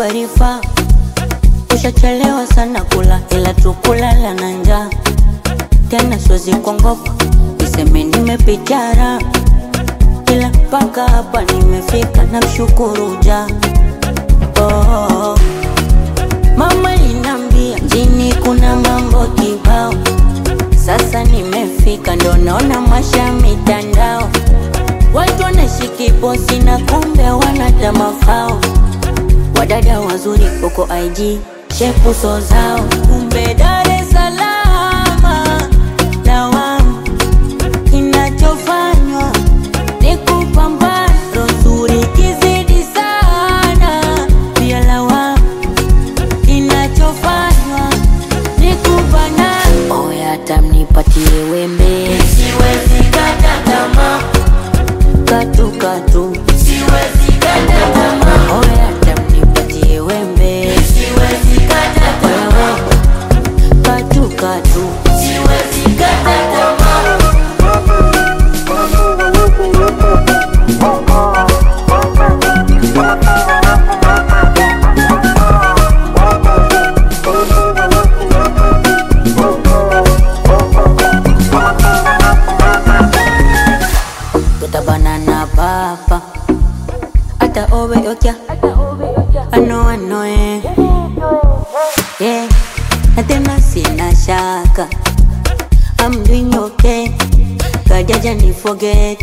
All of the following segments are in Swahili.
arifa ushachelewa sana kula ila tukulala na njaa tena siwezi kuongopa niseme nimepitara ila mpaka hapa nimefika na mshukuru ja oh. mama linambia mjini kuna mambo kibao sasa nimefika ndo naona masha mitandao watu wanashiki posi na kumbe wanata mafao wadada wazuri huko IG shepu so zao kumbe Dar es Salaam lawama kinachofanywa ni kupambana rozuri kizidi sana pia lawama kinachofanywa ni kubana oya tamnipatie wembe Siwezi kata tamaa, katu katu siwezi kata tamaa, oya tamnipatie wembe siwezi kata tamaa, katu katu siwezi kata tamaa. tutabanana papa ata obe okya ano ano eh yeah na tena sina shaka I'm doing okay kajaja ni forget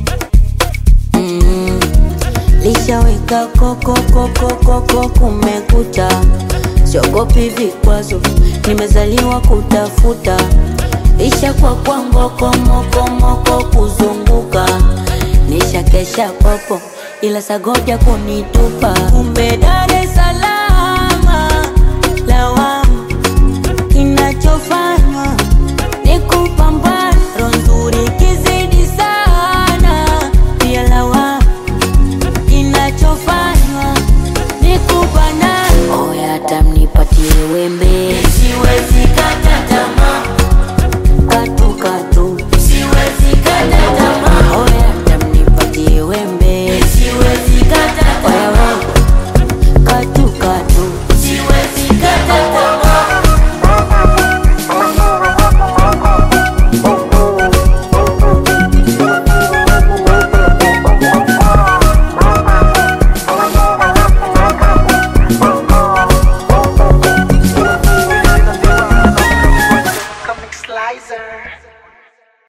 mm. lishaweka koko koko koko kumekucha siogopi vikwazo nimezaliwa kutafuta isha kwa kwa ngoko moko moko kuzunguka nisha kesha popo ila sagoja kunitupa kumbe Dar es Salaam